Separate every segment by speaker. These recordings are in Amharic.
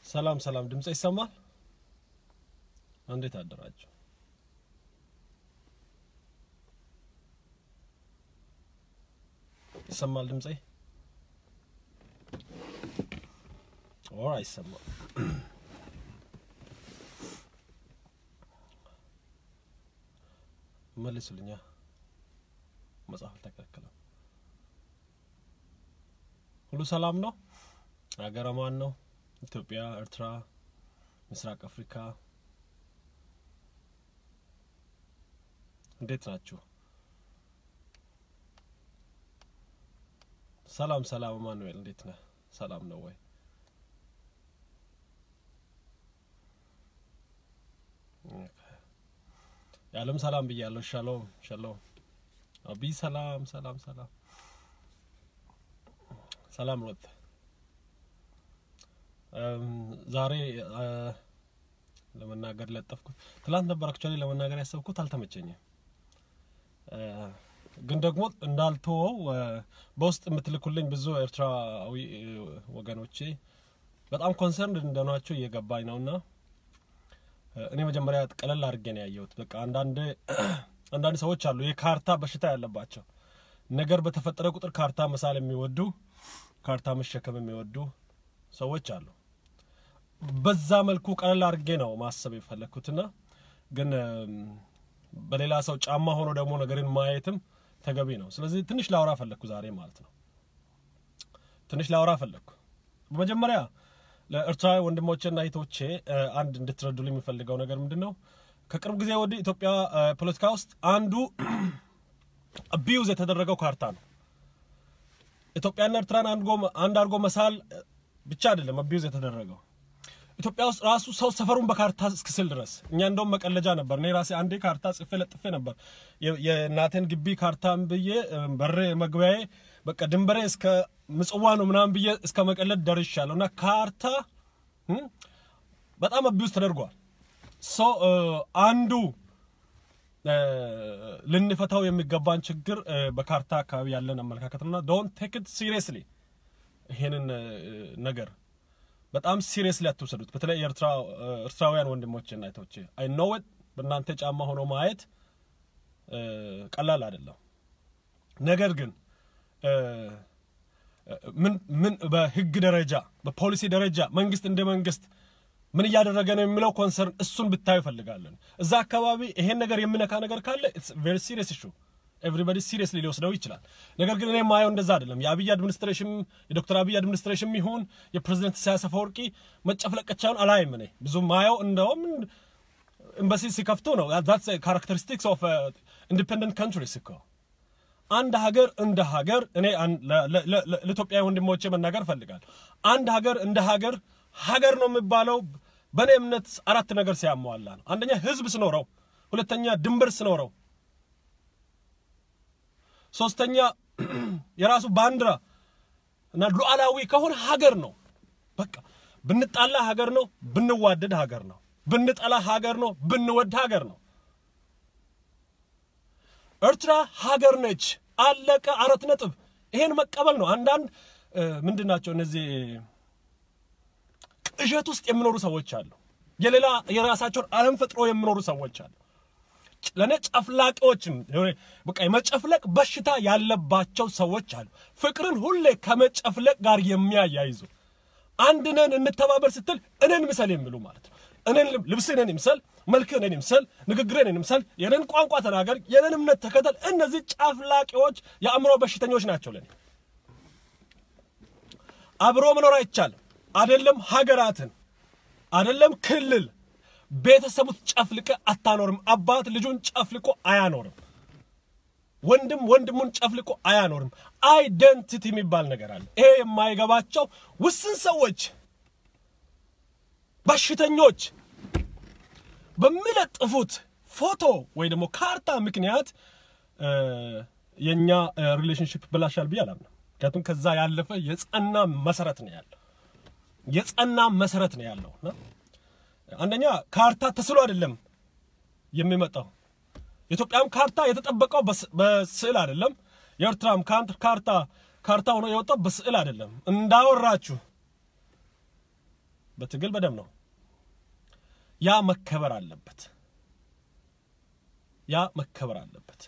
Speaker 1: ሰላም ሰላም፣ ድምጽ ይሰማል? እንዴት አደራችሁ? ይሰማል ድምጼ? ኦር አይሰማም? መልሱልኛ። መጽሐፍ አልተከለከለም። ሁሉ ሰላም ነው? ሀገረ ማን ነው? ኢትዮጵያ፣ ኤርትራ፣ ምስራቅ አፍሪካ እንዴት ናችሁ? ሰላም ሰላም። ማኑኤል እንዴት ነህ? ሰላም ነው ወይ? የዓለም ሰላም ብያለሁ። ሻሎም ሻሎም። አቢ ሰላም ሰላም ሰላም ሰላም ሮት ዛሬ ለመናገር ለጠፍኩት ትላንት ነበር አክቹዋሊ ለመናገር ያሰብኩት አልተመቸኝም። ግን ደግሞ እንዳልተወው በውስጥ የምትልኩልኝ ብዙ ኤርትራዊ ወገኖቼ በጣም ኮንሰርን እንደናቸው እየገባኝ ነውና እኔ መጀመሪያ ቀለል አድርጌ ነው ያየሁት። በቃ አንዳንድ አንዳንድ ሰዎች አሉ የካርታ በሽታ ያለባቸው ነገር በተፈጠረ ቁጥር ካርታ መሳል የሚወዱ ካርታ መሸከም የሚወዱ ሰዎች አሉ። በዛ መልኩ ቀለል አድርጌ ነው ማሰብ የፈለግኩትና ግን በሌላ ሰው ጫማ ሆኖ ደግሞ ነገርን ማየትም ተገቢ ነው። ስለዚህ ትንሽ ላውራ ፈለግኩ ዛሬ ማለት ነው። ትንሽ ላውራ ፈለግኩ። በመጀመሪያ ለኤርትራ ወንድሞቼና እህቶቼ አንድ እንድትረዱልኝ የሚፈልገው ነገር ምንድን ነው? ከቅርብ ጊዜ ወዲህ ኢትዮጵያ ፖለቲካ ውስጥ አንዱ አቢዩዝ የተደረገው ካርታ ነው። ኢትዮጵያና ኤርትራን አንድ አድርጎ መሳል ብቻ አይደለም አቢዩዝ የተደረገው ኢትዮጵያ ውስጥ ራሱ ሰው ሰፈሩን በካርታ እስክስል ድረስ እኛ እንደውም መቀለጃ ነበር። እኔ ራሴ አንዴ ካርታ ጽፌ ለጥፌ ነበር የእናቴን ግቢ ካርታን ብዬ በሬ መግቢያዬ በቃ ድንበሬ እስከ ምጽዋ ነው ምናምን ብዬ እስከ መቀለድ ደርሻለሁ። እና ካርታ በጣም አቢዩዝ ተደርጓል። ሶ አንዱ ልንፈታው የሚገባን ችግር በካርታ አካባቢ ያለን አመለካከት ነውና ዶንት ቴክ ኢት ሲሪየስሊ ይሄንን ነገር በጣም ሲሪየስሊ አትውሰዱት። በተለይ ኤርትራውያን ወንድሞቼና እህቶቼ አይ ኖው ኢት በእናንተ ጫማ ሆኖ ማየት ቀላል አይደለም። ነገር ግን ምን ምን በህግ ደረጃ በፖሊሲ ደረጃ መንግስት እንደ መንግስት ምን እያደረገ ነው የሚለው ኮንሰርን እሱን ብታዩ ይፈልጋለን። እዛ አካባቢ ይሄን ነገር የሚነካ ነገር ካለ ኢትስ ቬሪ ሲሪየስ ኢሹ ኤቭሪባዲ ሲሪየስሊ ሊወስደው ይችላል። ነገር ግን እኔ ማየው እንደዛ አይደለም። የአብይ አድሚኒስትሬሽን የዶክተር አብይ አድሚኒስትሬሽን ይሁን የፕሬዚደንት ኢሳያስ አፈወርቂ መጨፍለቀቻውን አላይም። እኔ ብዙ ማየው እንደውም ኤምባሲ ሲከፍቱ ነው። ዛትስ ካራክተሪስቲክስ ኦፍ ኢንዲፔንደንት ካንትሪስ እኮ አንድ ሀገር እንደ ሀገር እኔ ለኢትዮጵያ ወንድሞቼ መናገር እፈልጋለሁ። አንድ ሀገር እንደ ሀገር ሀገር ነው የሚባለው በእኔ እምነት አራት ነገር ሲያሟላ ነው። አንደኛ ህዝብ ስኖረው፣ ሁለተኛ ድንበር ስኖረው ሶስተኛ የራሱ ባንዲራ እና ሉዓላዊ ከሆነ ሀገር ነው። በቃ ብንጣላ ሀገር ነው፣ ብንዋደድ ሀገር ነው፣ ብንጠላ ሀገር ነው፣ ብንወድ ሀገር ነው። ኤርትራ ሀገር ነች። አለቀ። አራት ነጥብ። ይሄን መቀበል ነው። አንዳንድ ምንድን ናቸው እነዚህ ቅዠት ውስጥ የሚኖሩ ሰዎች አሉ። የሌላ የራሳቸውን ዓለም ፈጥሮ የሚኖሩ ሰዎች አሉ። ለነ ጨፍላቂዎችም በቃ የመጨፍለቅ በሽታ ያለባቸው ሰዎች አሉ። ፍቅርን ሁሌ ከመጨፍለቅ ጋር የሚያያይዙ አንድ ነን እንተባበር ስትል እኔን ምሰል የሚሉ ማለት ነው። እኔን ልብስ እኔን ይምሰል፣ መልክ እኔን ይምሰል፣ ንግግር እኔን ይምሰል፣ የኔን ቋንቋ ተናገር፣ የኔን እምነት ተከተል። እነዚህ ጨፍላቂዎች የአእምሮ በሽተኞች ናቸው። ለኔ አብሮ መኖር አይቻልም። አይደለም ሀገራትን አይደለም ክልል ቤተሰቡ ጨፍልቀ አታኖርም። አባት ልጁን ጨፍልቆ አያኖርም። ወንድም ወንድሙን ጨፍልቆ አያኖርም። አይደንቲቲ የሚባል ነገር አለ። ይሄ የማይገባቸው ውስን ሰዎች፣ በሽተኞች በሚለጥፉት ፎቶ ወይ ደግሞ ካርታ ምክንያት የእኛ ሪሌሽንሽፕ ብላሻል ብዬ አላምንም። ምክንያቱም ከዛ ያለፈ የጸና መሰረት ነው ያለው የጸና መሰረት ነው ያለው አንደኛ ካርታ ተስሎ አይደለም የሚመጣው። የኢትዮጵያም ካርታ የተጠበቀው በስዕል አይደለም። የኤርትራም ካርታ ካርታ ሆኖ የወጣው በስዕል አይደለም። እንዳወራችሁ በትግል በደም ነው። ያ መከበር አለበት። ያ መከበር አለበት።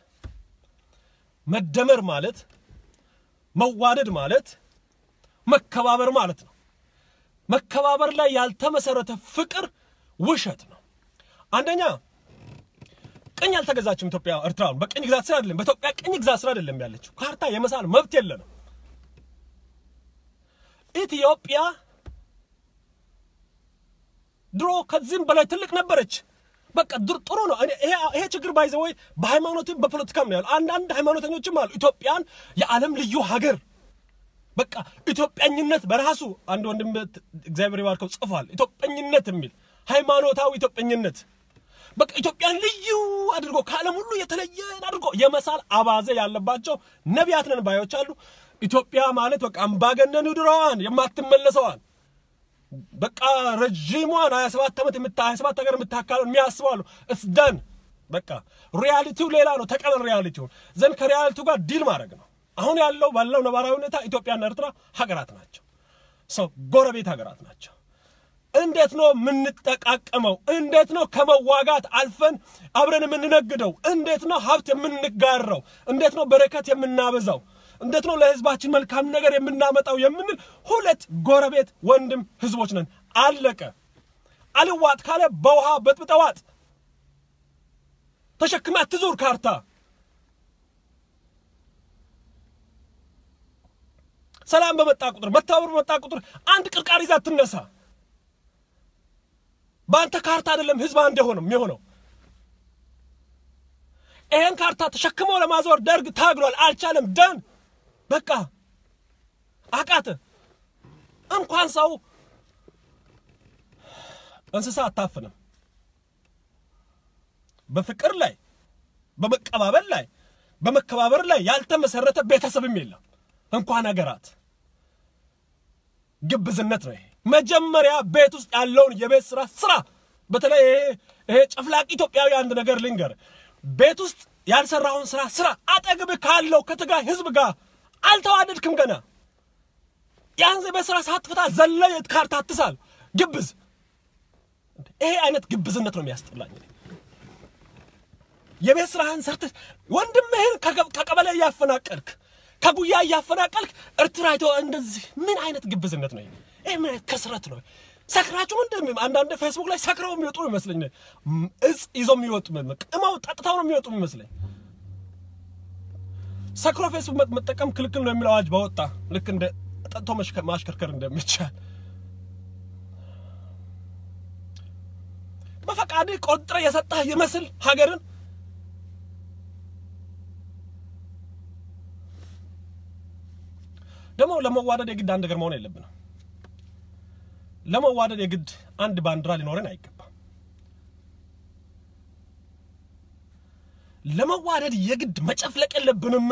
Speaker 1: መደመር ማለት መዋደድ ማለት መከባበር ማለት ነው። መከባበር ላይ ያልተመሰረተ ፍቅር ውሸት ነው። አንደኛ ቅኝ አልተገዛችም ኢትዮጵያ ኤርትራን በቅኝ ግዛት ስር አይደለም፣ በኢትዮጵያ ቅኝ ግዛት ስር አይደለም ያለችው። ካርታ የመሳል መብት የለንም። ኢትዮጵያ ድሮ ከዚህም በላይ ትልቅ ነበረች። በቃ ጥሩ ነው። ይሄ ችግር ባይዘ ወይ በሃይማኖትም በፖለቲካም ነው ያለው። አንዳንድ ሃይማኖተኞችም አሉ ኢትዮጵያን የዓለም ልዩ ሀገር በቃ ኢትዮጵያኝነት በራሱ አንድ ወንድም እግዚአብሔር ይባርከው ጽፏል። ኢትዮጵያኝነት የሚል ሃይማኖታዊ ኢትዮጵያኝነት በቃ ኢትዮጵያን ልዩ አድርጎ ከዓለም ሁሉ የተለየን አድርጎ የመሳል አባዜ ያለባቸው ነቢያት ነን ባዮች አሉ። ኢትዮጵያ ማለት በቃ አምባገነን ድሮዋን የማትመለሰዋን በቃ ረዥሟን 27 ዓመት የምታ 27 ሀገር የምታካለው የሚያስቡ አሉ። እስደን በቃ ሪያሊቲው ሌላ ነው። ተቀበል ሪያሊቲውን ዘንድ ከሪያሊቲው ጋር ዲል ማድረግ ነው። አሁን ያለው ባለው ነባራዊ ሁኔታ ኢትዮጵያና ኤርትራ ሀገራት ናቸው። ሰው ጎረቤት ሀገራት ናቸው። እንዴት ነው የምንጠቃቀመው? እንዴት ነው ከመዋጋት አልፈን አብረን የምንነግደው? እንዴት ነው ሀብት የምንጋራው? እንዴት ነው በረከት የምናበዛው? እንዴት ነው ለህዝባችን መልካም ነገር የምናመጣው? የምንል ሁለት ጎረቤት ወንድም ህዝቦች ነን። አለቀ። አልዋጥ ካለ በውሃ በጥብጠዋጥ ተሸክማ ትዙር ካርታ ሰላም በመጣ ቁጥር መተባበር በመጣ ቁጥር አንድ ቅርቃር ይዛ ትነሳ። በአንተ ካርታ አይደለም ህዝብ አንድ የሆነው የሚሆነው። ይሄን ካርታ ተሸክመው ለማዞር ደርግ ታግሏል፣ አልቻለም። ደን በቃ አቃተ። እንኳን ሰው እንስሳ አታፍንም። በፍቅር ላይ በመቀባበል ላይ በመከባበር ላይ ያልተመሰረተ ቤተሰብም የለም እንኳን ሀገራት። ግብዝነት ነው ይሄ። መጀመሪያ ቤት ውስጥ ያለውን የቤት ስራ ስራ። በተለይ ይሄ ጨፍላቂ ኢትዮጵያዊ አንድ ነገር ልንገር፣ ቤት ውስጥ ያልሰራውን ስራ ስራ። አጠግብ ካለው ከትግራይ ህዝብ ጋር አልተዋደድክም ገና። ያን የቤት ስራ ሳትፈታ ዘለ ካርታ አትሳል። ግብዝ። ይሄ አይነት ግብዝነት ነው የሚያስጠላኝ። የቤት ስራህን ሰርተህ ወንድምህን ከቀበሌ እያፈናቀልክ ከጉያ እያፈናቀልክ ኤርትራ እንደዚህ ምን አይነት ግብዝነት ነው? ይህ ምን አይነት ከስረት ነው? ሰክራችሁ ምንድን አንዳንድ ፌስቡክ ላይ ሰክረው የሚወጡ ይመስለኝ እጽ ይዘው የሚወጡ ቅመው ጠጥተው ነው የሚወጡ ይመስለኝ። ሰክሮ ፌስቡክ መጠቀም ክልክል ነው የሚል አዋጅ በወጣ ልክ እንደ ጠጥቶ ማሽከርከር እንደሚቻል በፈቃድህ ቆጥረ የሰጠህ ይመስል ሀገርን ደግሞ ለመዋደድ የግድ አንድ ነገር መሆን የለብንም። ለመዋደድ የግድ አንድ ባንዲራ ሊኖረን አይገባም። ለመዋደድ የግድ መጨፍለቅ የለብንም።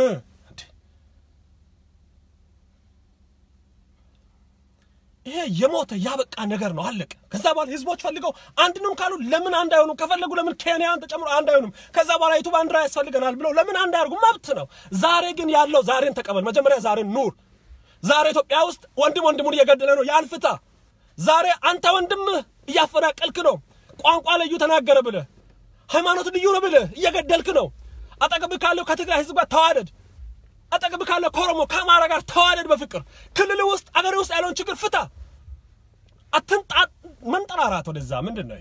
Speaker 1: ይሄ የሞተ ያበቃ ነገር ነው፣ አለቀ። ከዛ በኋላ ህዝቦች ፈልገው አንድንም ካሉ ለምን አንድ አይሆኑም? ከፈለጉ ለምን ኬንያን ተጨምሮ አንድ አይሆኑም? ከዛ በኋላ የቱ ባንዲራ ያስፈልገናል ብለው ለምን አንድ አያርጉ? መብት ነው። ዛሬ ግን ያለው ዛሬን ተቀበል። መጀመሪያ ዛሬን ኑር። ዛሬ ኢትዮጵያ ውስጥ ወንድም ወንድሙን እየገደለ ነው። ያን ፍታ። ዛሬ አንተ ወንድምህ እያፈናቀልክ ነው። ቋንቋ ልዩ ተናገረ ብለህ ሃይማኖት ልዩ ነው ብለህ እየገደልክ ነው። አጠገብህ ካለው ከትግራይ ህዝብ ጋር ተዋደድ። አጠገብህ ካለው ከኦሮሞ ከአማራ ጋር ተዋደድ በፍቅር ክልል ውስጥ አገር ውስጥ ያለውን ችግር ፍታ። አትንጣ መንጠራራት ወደዛ ምንድን ነው?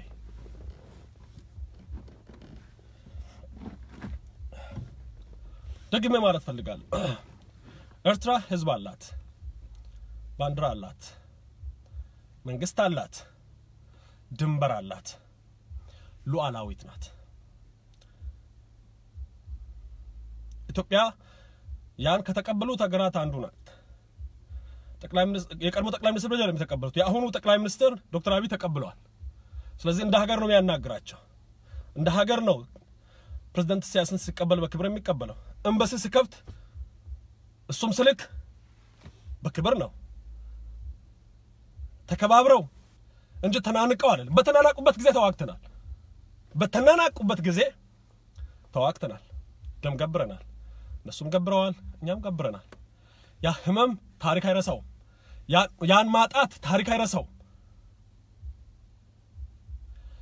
Speaker 1: ደግሜ ማለት ፈልጋለሁ። ኤርትራ ህዝብ አላት፣ ባንዲራ አላት፣ መንግስት አላት፣ ድንበር አላት፣ ሉዓላዊት ናት። ኢትዮጵያ ያን ከተቀበሉት ሀገራት አንዱ ናት። ጠቅላይ ሚኒስትር የቀድሞ ጠቅላይ ሚኒስትር ብቻ ነው የተቀበሉት። የአሁኑ ጠቅላይ ሚኒስትር ዶክተር አብይ ተቀብለዋል። ስለዚህ እንደ ሀገር ነው የሚያናግራቸው። እንደ ሀገር ነው ፕሬዝዳንት ኢሳያስን ሲቀበል በክብር የሚቀበለው። ኤምባሲ ሲከፍት እሱም ስልክ በክብር ነው ተከባብረው እንጂ ተናንቀው አይደለም። በተናናቁበት ጊዜ ተዋግተናል። በተናናቁበት ጊዜ ተዋግተናል፣ ደም ገብረናል። እነሱም ገብረዋል፣ እኛም ገብረናል። ያ ህመም ታሪክ አይረሳውም። ያን ማጣት ታሪክ አይረሳውም።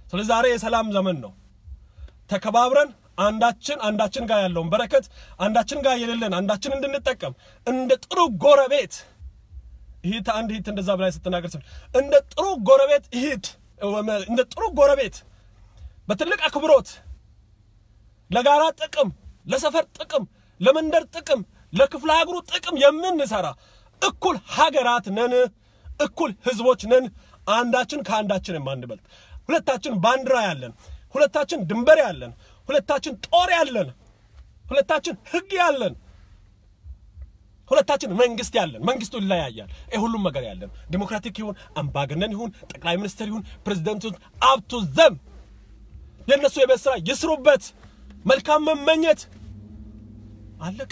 Speaker 1: ስለዚህ ዛሬ የሰላም ዘመን ነው። ተከባብረን አንዳችን አንዳችን ጋር ያለውን በረከት አንዳችን ጋር የሌለን አንዳችን እንድንጠቀም እንደ ጥሩ ጎረቤት ይሂት አንድ ይሂት እንደዛ ብላይ ስትናገር ስል እንደ ጥሩ ጎረቤት ይሂት እንደ ጥሩ ጎረቤት በትልቅ አክብሮት ለጋራ ጥቅም፣ ለሰፈር ጥቅም፣ ለመንደር ጥቅም፣ ለክፍለ ሀገሩ ጥቅም የምንሰራ እኩል ሀገራት ነን፣ እኩል ህዝቦች ነን። አንዳችን ከአንዳችን የማንበልጥ ሁለታችን ባንዲራ ያለን፣ ሁለታችን ድንበር ያለን፣ ሁለታችን ጦር ያለን፣ ሁለታችን ህግ ያለን፣ ሁለታችን መንግስት ያለን። መንግስቱ ይለያያል። ይህ ሁሉም ነገር ያለን ዲሞክራቲክ ይሁን አምባገነን ይሁን ጠቅላይ ሚኒስትር ይሁን ፕሬዚደንት ይሁን አብቱ ዘም የእነሱ የቤት ስራ ይስሩበት። መልካም መመኘት አለቀ።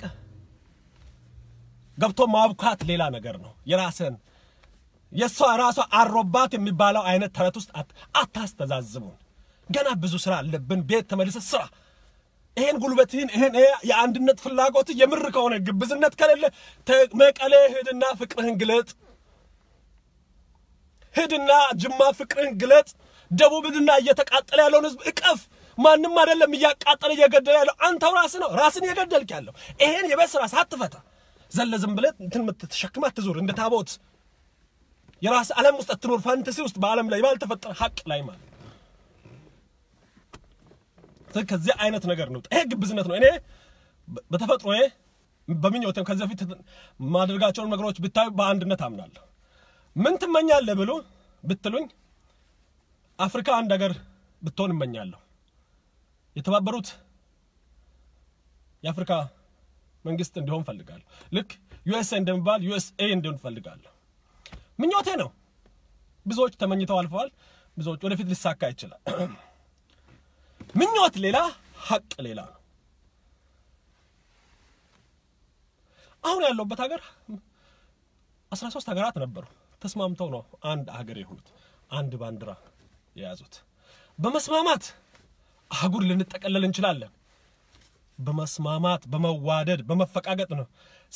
Speaker 1: ገብቶ ማብካት ሌላ ነገር ነው። የራስን የእሷ ራሷ አሮባት የሚባለው አይነት ተረት ውስጥ አታስተዛዝቡን። ገና ብዙ ስራ አለብን። ቤት ተመልሰ ስራ። ይሄን ጉልበትህን ይሄን የአንድነት ፍላጎት የምር ከሆነ ግብዝነት ከሌለ መቀሌ ሂድና ፍቅርህን ግለጥ። ሂድና ጅማ ፍቅርህን ግለጥ። ደቡብ ሂድና እየተቃጠለ ያለውን ህዝብ እቀፍ። ማንም አይደለም እያቃጠለ እየገደለ ያለው አንተው ራስህ ነው። ራስን እየገደልክ ያለው ይሄን የቤት ስራ ሳትፈታ ዘለ ዝም ብለህ እንትን ተሸክማ አትዞር። እንደ ታቦት የራስ ዓለም ውስጥ አትኖር። ፋንተሲ ውስጥ በዓለም ላይ ባልተፈጠረ ሀቅ ላይ ማለት ከዚህ አይነት ነገር ነው። ይሄ ግብዝነት ነው። እኔ በተፈጥሮዬ በምኞቴም ከዚህ በፊት ማድረጋቸውን ነገሮች ብታዩ በአንድነት አምናለሁ። ምን ትመኛለህ ብሎ ብትሉኝ አፍሪካ አንድ ሀገር ብትሆን እመኛለሁ። የተባበሩት የአፍሪካ መንግስት እንዲሆን ፈልጋለሁ። ልክ ዩኤስኤ እንደሚባል ዩኤስኤ እንዲሆን ፈልጋለሁ። ምኞቴ ነው። ብዙዎች ተመኝተው አልፈዋል። ብዙዎች ወደፊት ሊሳካ ይችላል። ምኞት ሌላ፣ ሀቅ ሌላ ነው። አሁን ያለውበት ሀገር አስራ ሶስት ሀገራት ነበሩ። ተስማምተው ነው አንድ ሀገር የሆኑት፣ አንድ ባንዲራ የያዙት። በመስማማት አህጉር ልንጠቀለል እንችላለን። በመስማማት በመዋደድ በመፈቃቀጥ ነው።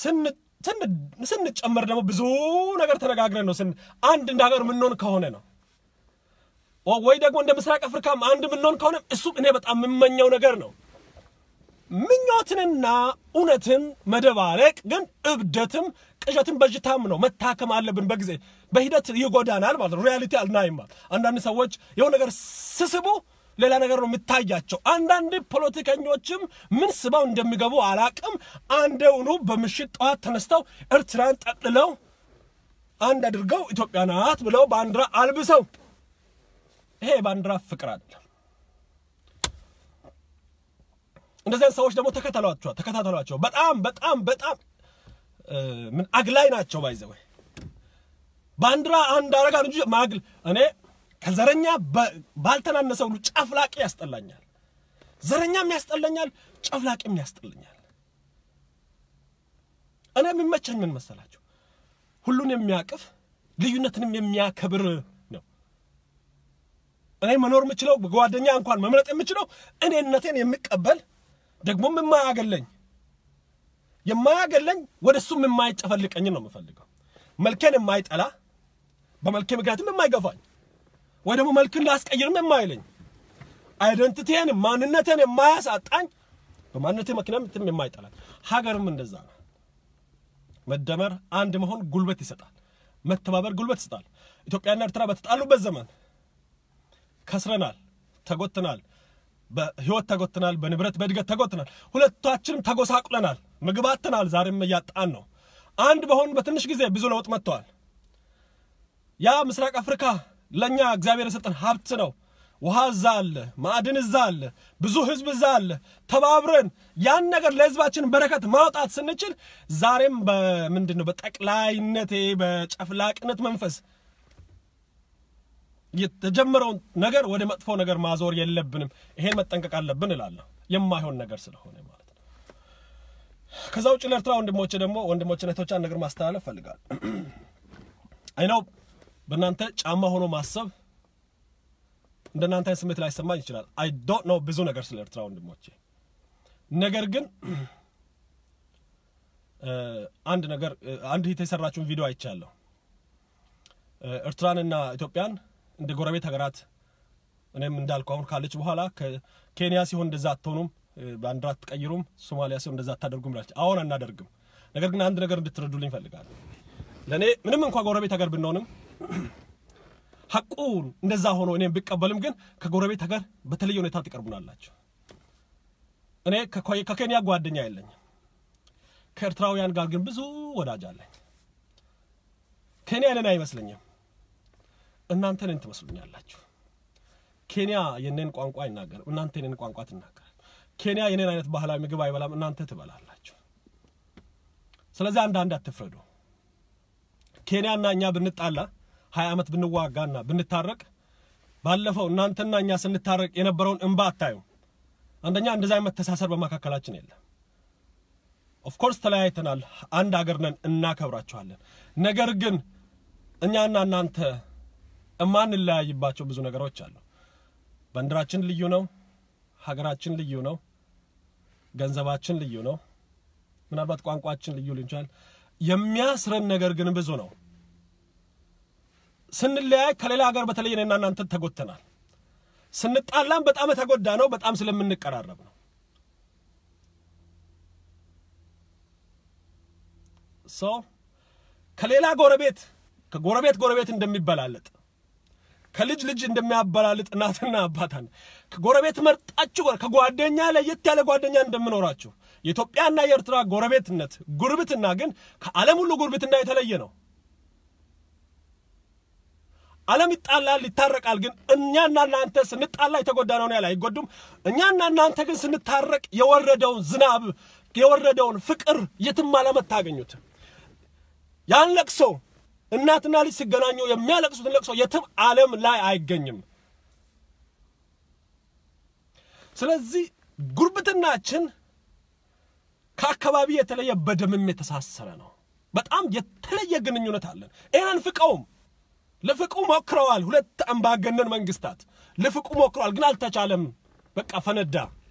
Speaker 1: ስንጨመር ደግሞ ብዙ ነገር ተነጋግረን ነው አንድ እንደ ሀገር የምንሆን ከሆነ ነው። ወይ ደግሞ እንደ ምስራቅ አፍሪካም አንድ የምንሆን ከሆነ እሱም እኔ በጣም የምመኘው ነገር ነው። ምኞትንና እውነትን መደባለቅ ግን እብደትም ቅዠትም በሽታም ነው። መታከም አለብን። በጊዜ በሂደት ይጎዳናል ማለት ነው። ሪያሊቲ አልናይም። አንዳንድ ሰዎች የሆነ ነገር ስስቡ ሌላ ነገር ነው የሚታያቸው። አንዳንድ ፖለቲከኞችም ምን ስበው እንደሚገቡ አላቅም። አንደውኑ በምሽት ጠዋት ተነስተው ኤርትራን ጠቅልለው አንድ አድርገው ኢትዮጵያ ናት ብለው ባንዲራ አልብሰው ይሄ የባንዲራ ፍቅር አይደለም። እንደዚህ ሰዎች ደግሞ ተከተሏቸው ተከታተሏቸው። በጣም በጣም በጣም ምን አግላይ ናቸው። ባይዘው ባንዲራ አንድ አረጋ እንጂ ማግል እኔ ከዘረኛ ባልተናነሰ ሁሉ ጨፍላቂ ያስጠላኛል። ዘረኛም ያስጠላኛል፣ ጨፍላቂም ያስጠላኛል። እኔ የሚመቸኝ ምን መሰላችሁ? ሁሉን የሚያቅፍ ልዩነትንም የሚያከብር ነው። እኔ መኖር የምችለው ጓደኛ እንኳን መምረጥ የምችለው እኔነቴን የሚቀበል ደግሞም የማያገለኝ የማያገለኝ ወደ እሱም የማይጨፈልቀኝ ነው የምፈልገው። መልኬን የማይጠላ በመልኬ ምክንያትም የማይገፋኝ ወይ ደግሞ መልክን ላስቀይርም የማይለኝ አይደንቲቲን ማንነቴን የማያሳጣኝ በማንነቴ ምክንያትም የማይጠላኝ ሀገርም እንደዛ ነው። መደመር አንድ መሆን ጉልበት ይሰጣል። መተባበር ጉልበት ይሰጣል። ኢትዮጵያና ኤርትራ በተጣሉበት ዘመን ከስረናል፣ ተጎትናል፣ በህይወት ተጎትናል፣ በንብረት በእድገት ተጎትናል። ሁለታችንም ተጎሳቁለናል፣ ምግብ አጥተናል። ዛሬም እያጣን ነው። አንድ በሆን በትንሽ ጊዜ ብዙ ለውጥ መጥተዋል። ያ ምስራቅ አፍሪካ ለእኛ እግዚአብሔር የሰጠን ሀብት ነው። ውሃ እዛ አለ፣ ማዕድን እዛ አለ፣ ብዙ ህዝብ እዛ አለ። ተባብረን ያን ነገር ለህዝባችን በረከት ማውጣት ስንችል ዛሬም በምንድን ነው በጠቅላይነቴ በጨፍላቅነት መንፈስ የተጀመረውን ነገር ወደ መጥፎ ነገር ማዞር የለብንም። ይሄን መጠንቀቅ አለብን እላለሁ። የማይሆን ነገር ስለሆነ ማለት ነው። ከዛ ውጭ ለኤርትራ ወንድሞቼ ደግሞ ወንድሞቼ እህቶቼ አንድ ነገር ማስተላለፍ ፈልጋለሁ። አይናው በእናንተ ጫማ ሆኖ ማሰብ እንደናንተ አይነት ስሜት ላይሰማኝ ይችላል። አይ ዶንት ኖ ብዙ ነገር ስለ ኤርትራ ወንድሞቼ። ነገር ግን አንድ ነገር አንድ ሂት የሰራችውን ቪዲዮ አይቻለሁ። ኤርትራንና ኢትዮጵያን እንደ ጎረቤት ሀገራት እኔም እንዳልኩ አሁን ካለች በኋላ ከኬንያ ሲሆን እንደዛ አትሆኑም፣ ባንዲራ አትቀይሩም፣ ሶማሊያ ሲሆን እንደዛ አታደርጉም ብላለች። አሁን አናደርግም። ነገር ግን አንድ ነገር እንድትረዱልኝ እፈልጋለሁ። ለእኔ ምንም እንኳ ጎረቤት ሀገር ብንሆንም ሐቁን እንደዛ ሆኖ እኔም ብቀበልም ግን ከጎረቤት ሀገር በተለየ ሁኔታ ትቀርቡናላችሁ። እኔ ከኬንያ ጓደኛ የለኝም። ከኤርትራውያን ጋር ግን ብዙ ወዳጅ አለኝ። ኬንያ ለኔ አይመስለኝም፣ እናንተ እኔን ትመስሉኛላችሁ። ኬንያ የኔን ቋንቋ አይናገርም፣ እናንተ የኔን ቋንቋ ትናገራል። ኬንያ የኔን አይነት ባህላዊ ምግብ አይበላም፣ እናንተ ትበላላችሁ። ስለዚህ አንዳንድ አትፍረዱ። ኬንያና እኛ ብንጣላ ሀያ ዓመት ብንዋጋና ብንታረቅ ባለፈው እናንተና እኛ ስንታረቅ የነበረውን እንባ አታዩም። አንደኛ እንደዛ አይነት መተሳሰር በመካከላችን የለም። ኦፍኮርስ ተለያይተናል፣ አንድ አገር ነን፣ እናከብራችኋለን። ነገር ግን እኛና እናንተ እማንለያይባቸው ብዙ ነገሮች አሉ። ባንዲራችን ልዩ ነው፣ ሀገራችን ልዩ ነው፣ ገንዘባችን ልዩ ነው፣ ምናልባት ቋንቋችን ልዩ ሊሆን ይችላል። የሚያስረን ነገር ግን ብዙ ነው። ስንለያይ ከሌላ ሀገር በተለይ እኔና እናንተ ተጎድተናል። ስንጣላም በጣም የተጎዳ ነው፣ በጣም ስለምንቀራረብ ነው። ሰው ከሌላ ጎረቤት ከጎረቤት ጎረቤት እንደሚበላለጥ ከልጅ ልጅ እንደሚያበላልጥ እናትና አባታን ከጎረቤት መርጣችሁ ከጓደኛ ለየት ያለ ጓደኛ እንደምኖራችሁ የኢትዮጵያና የኤርትራ ጎረቤትነት ጉርብትና ግን ከዓለም ሁሉ ጉርብትና የተለየ ነው። ዓለም ይጣላል፣ ይታረቃል። ግን እኛና እናንተ ስንጣላ የተጎዳ ነው ያለ አይጎዱም። እኛና እናንተ ግን ስንታረቅ የወረደውን ዝናብ የወረደውን ፍቅር የትም ዓለም አታገኙትም። ያን ለቅሶ እናትና ልጅ ሲገናኙ የሚያለቅሱትን ለቅሶ የትም ዓለም ላይ አይገኝም። ስለዚህ ጉርብትናችን ከአካባቢ የተለየ በደምም የተሳሰረ ነው። በጣም የተለየ ግንኙነት አለን። ይህን አንፍቀውም። ልፍቁ ሞክረዋል። ሁለት አምባገነን መንግስታት ልፍቁ ሞክረዋል፣ ግን አልተቻለም። በቃ ፈነዳ።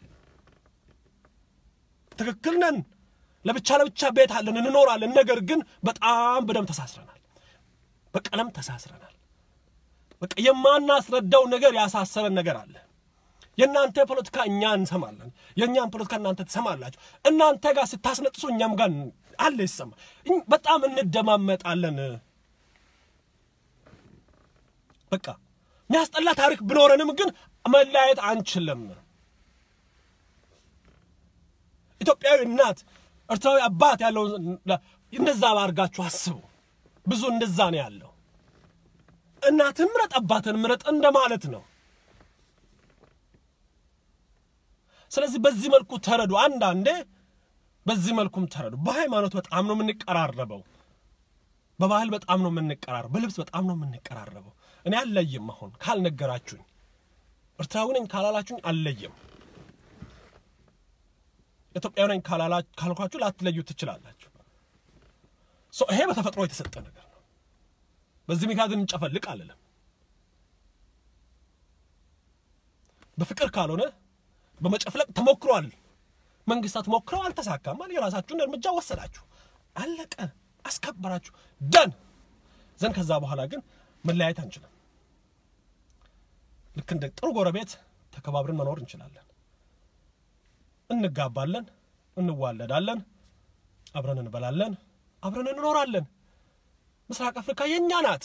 Speaker 1: ትክክል ነን። ለብቻ ለብቻ ቤት አለን፣ እንኖራለን። ነገር ግን በጣም በደም ተሳስረናል፣ በቀለም ተሳስረናል። በቃ የማናስረዳው ነገር ያሳሰረን ነገር አለ። የእናንተ ፖለቲካ እኛ እንሰማለን፣ የእኛም ፖለቲካ እናንተ ትሰማላችሁ። እናንተ ጋር ስታስነጥሱ እኛም ጋር አለ ይሰማ። በጣም እንደማመጣለን። በቃ የሚያስጠላ ታሪክ ብኖረንም ግን መለያየት አንችልም። ኢትዮጵያዊ እናት ኤርትራዊ አባት ያለውን እንደዛ ባርጋችሁ አስቡ። ብዙ እንደዛ ነው ያለው። እናትን ምረጥ አባትን ምረጥ እንደማለት ነው። ስለዚህ በዚህ መልኩ ተረዱ። አንዳንዴ በዚህ መልኩም ተረዱ። በሃይማኖት በጣም ነው የምንቀራረበው። በባህል በጣም ነው የምንቀራረበው። በልብስ በጣም ነው የምንቀራረበው። እኔ አልለይም። አሁን ካልነገራችሁኝ ኤርትራዊ ነኝ ካላላችሁኝ አልለይም። ኢትዮጵያዊ ነኝ ካልኳችሁ ላትለዩ ትችላላችሁ። ይሄ በተፈጥሮ የተሰጠ ነገር ነው። በዚህ ምክንያት እንጨፈልቅ አልልም። በፍቅር ካልሆነ በመጨፍለቅ ተሞክሯል። መንግስታት ሞክረው አልተሳካም። የራሳችሁን እርምጃ ወሰዳችሁ፣ አለቀ፣ አስከበራችሁ፣ ደን ዘንድ ከዛ በኋላ ግን መለያየት አንችልም። ልክ እንደ ጥሩ ጎረቤት ተከባብረን መኖር እንችላለን። እንጋባለን፣ እንዋለዳለን፣ አብረን እንበላለን፣ አብረን እንኖራለን። ምስራቅ አፍሪካ የእኛ ናት።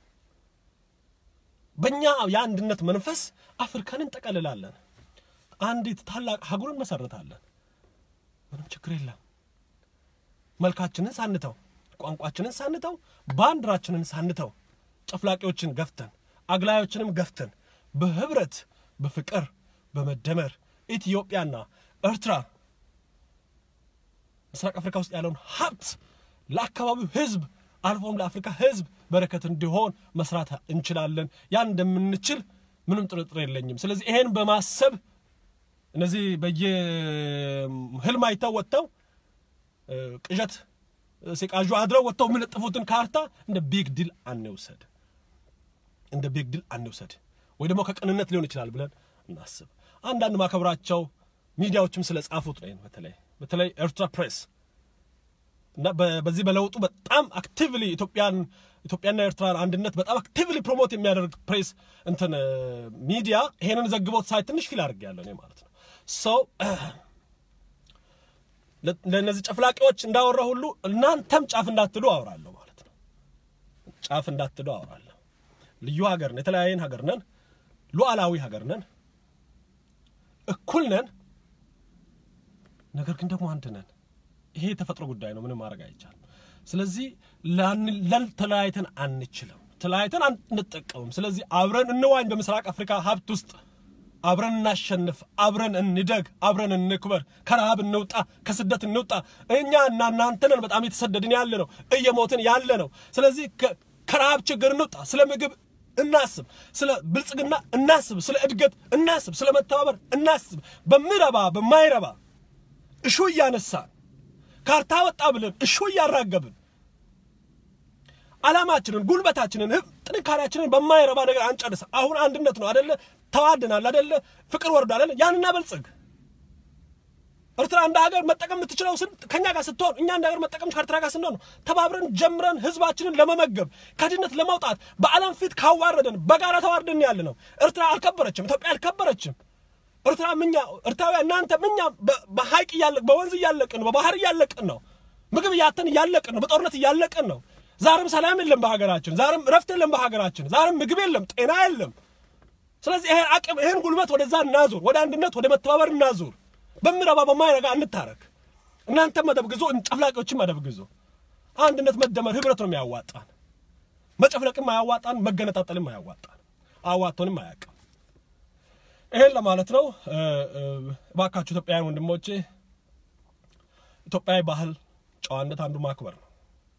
Speaker 1: በእኛ የአንድነት መንፈስ አፍሪካን እንጠቀልላለን። አንዲት ታላቅ አህጉር እንመሰርታለን። ምንም ችግር የለም። መልካችንን ሳንተው፣ ቋንቋችንን ሳንተው፣ ባንዲራችንን ሳንተው፣ ጨፍላቂዎችን ገፍተን፣ አግላዮችንም ገፍተን በህብረት በፍቅር በመደመር ኢትዮጵያና ኤርትራ ምስራቅ አፍሪካ ውስጥ ያለውን ሀብት ለአካባቢው ህዝብ አልፎም ለአፍሪካ ህዝብ በረከት እንዲሆን መስራት እንችላለን። ያን እንደምንችል ምንም ጥርጥር የለኝም። ስለዚህ ይሄን በማሰብ እነዚህ በየህልም አይተው ወጥተው ቅዠት ሲቃዡ አድረው ወጥተው የሚለጥፉትን ካርታ እንደ ቢግ ዲል አንውሰድ፣ እንደ ቢግ ዲል አንውሰድ፣ ወይ ደግሞ ከቅንነት ሊሆን ይችላል ብለን እናስብ። አንዳንድ ማከብራቸው ሚዲያዎችም ስለ ጻፉት ነው። በተለይ በተለይ ኤርትራ ፕሬስ እና በዚህ በለውጡ በጣም አክቲቭሊ ኢትዮጵያን ኢትዮጵያና ኤርትራን አንድነት በጣም አክቲቭሊ ፕሮሞት የሚያደርግ ፕሬስ እንትን ሚዲያ ይሄንን ዘግቦት ሳይ ትንሽ ፊል አድርጌያለሁ እኔ ማለት ነው። ሰው ለእነዚህ ጨፍላቂዎች እንዳወራ ሁሉ እናንተም ጫፍ እንዳትሉ አወራለሁ ማለት ነው። ጫፍ እንዳትሉ አወራለሁ። ልዩ ሀገር ነን፣ የተለያየን ሀገር ነን፣ ሉዓላዊ ሀገር ነን፣ እኩል ነን። ነገር ግን ደግሞ አንድ ነን። ይሄ የተፈጥሮ ጉዳይ ነው። ምንም ማድረግ አይቻልም። ስለዚህ ተለያይተን አንችልም፣ ተለያይተን አንጠቀምም። ስለዚህ አብረን እንዋኝ። በምስራቅ አፍሪካ ሀብት ውስጥ አብረን እናሸንፍ፣ አብረን እንደግ፣ አብረን እንክበር፣ ከረሃብ እንውጣ፣ ከስደት እንውጣ። እኛ እና እናንተ ነን በጣም የተሰደድን ያለ ነው፣ እየሞትን ያለ ነው። ስለዚህ ከረሃብ ችግር እንውጣ። ስለ ምግብ እናስብ፣ ስለ ብልጽግና እናስብ፣ ስለ እድገት እናስብ፣ ስለ መተባበር እናስብ። በሚረባ በማይረባ እሹ እያነሳን ካርታ ወጣ ብለን እሹ እያራገብን ዓላማችንን፣ ጉልበታችንን፣ ጥንካሬያችንን በማይረባ ነገር አንጨርስ። አሁን አንድነት ነው አደለ? ተዋድናል አደለ? ፍቅር ወርዶ አደለ? ያን እናበልጽግ። ኤርትራ እንደ ሀገር መጠቀም የምትችለው ከኛ ጋር ስትሆን፣ እኛ እንደ ሀገር መጠቀም ከኤርትራ ጋር ስንሆን ነው። ተባብረን ጀምረን ህዝባችንን ለመመገብ ከድህነት ለማውጣት በዓለም ፊት ካዋረደን በጋራ ተዋርደን ያለ ነው። ኤርትራ አልከበረችም፣ ኢትዮጵያ አልከበረችም። ኤርትራ ምኛ ኤርትራውያን እናንተ ምኛ በሀይቅ እያለቅ በወንዝ እያለቅን ነው፣ በባህር እያለቅን ነው፣ ምግብ እያተን እያለቅን ነው፣ በጦርነት እያለቅን ነው። ዛሬም ሰላም የለም በሀገራችን፣ ዛሬም እረፍት የለም በሀገራችን፣ ዛሬም ምግብ የለም፣ ጤና የለም። ስለዚህ ይሄን አቅም ይሄን ጉልበት ወደዛ እናዙር፣ ወደ አንድነት ወደ መተባበር እናዙር። በሚረባ በማይረጋ እንታረክ። እናንተ መደብ ግዞ ጨፍላቂዎችን መደብ ግዞ። አንድነት፣ መደመር፣ ህብረት ነው የሚያዋጣን። መጨፍለቅም አያዋጣን፣ መገነጣጠልም አያዋጣን፣ አዋቶንም አያውቅም። ይሄን ለማለት ነው። እባካችሁ ኢትዮጵያውያን ወንድሞቼ ኢትዮጵያዊ ባህል ጨዋነት አንዱ ማክበር ነው።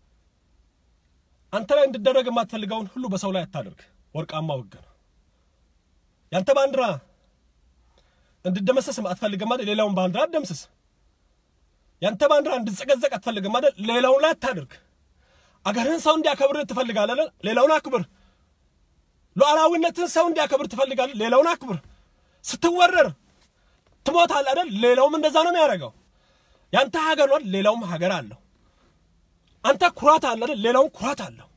Speaker 1: አንተ ላይ እንድደረግ የማትፈልገውን ሁሉ በሰው ላይ አታደርግ። ወርቃማ ህግ ነው። ያንተ ባንዲራ እንድደመሰስ አትፈልግም አይደል? ሌላውን ባንዲራ አትደምስስ። ያንተ ባንዲራ እንድጸገዘቅ አትፈልግም አይደል? ሌላውን ላይ አታደርግ። አገርህን ሰው እንዲያከብር ትፈልጋለህ፣ ሌላውን አክብር። ሉዓላዊነትን ሰው እንዲያከብር ትፈልጋለህ፣ ሌላውን አክብር። ስትወረር ትሞታለህ አይደል? ሌላውም እንደዛ ነው የሚያደርገው። ያንተ ሀገር ነው፣ ሌላውም ሀገር አለው። አንተ ኩራት አለ አይደል? ሌላውም ኩራት አለው።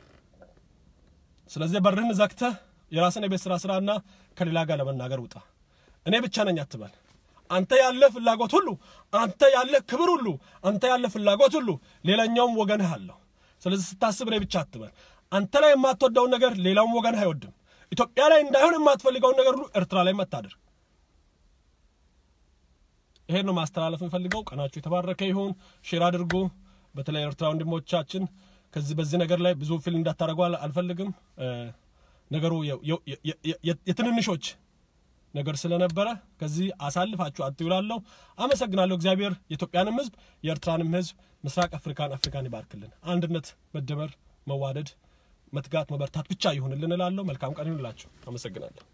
Speaker 1: ስለዚህ በርህን ዘግተህ የራስን የቤት ስራ ስራና ከሌላ ጋር ለመናገር ውጣ። እኔ ብቻ ነኝ አትበል። አንተ ያለ ፍላጎት ሁሉ፣ አንተ ያለ ክብር ሁሉ፣ አንተ ያለ ፍላጎት ሁሉ ሌላኛውም ወገንህ አለው። ስለዚህ ስታስብ እኔ ብቻ አትበል። አንተ ላይ የማትወደውን ነገር ሌላውም ወገንህ አይወድም። ኢትዮጵያ ላይ እንዳይሆን የማትፈልገውን ነገር ሁሉ ኤርትራ ላይ መታደር። ይሄን ነው ማስተላለፍ የምፈልገው። ቀናችሁ የተባረከ ይሁን። ሼር አድርጉ። በተለይ ኤርትራ ወንድሞቻችን ከዚህ በዚህ ነገር ላይ ብዙ ፊል እንዳታደርጉ አልፈልግም። ነገሩ የትንንሾች ነገር ስለነበረ ከዚህ አሳልፋችሁ አትውላለሁ። አመሰግናለሁ። እግዚአብሔር የኢትዮጵያንም ሕዝብ የኤርትራንም ሕዝብ ምስራቅ አፍሪካን አፍሪካን ይባርክልን። አንድነት፣ መደመር፣ መዋደድ፣ መትጋት፣ መበርታት ብቻ ይሁንልን እላለሁ። መልካም ቀን ይሁንላችሁ። አመሰግናለሁ።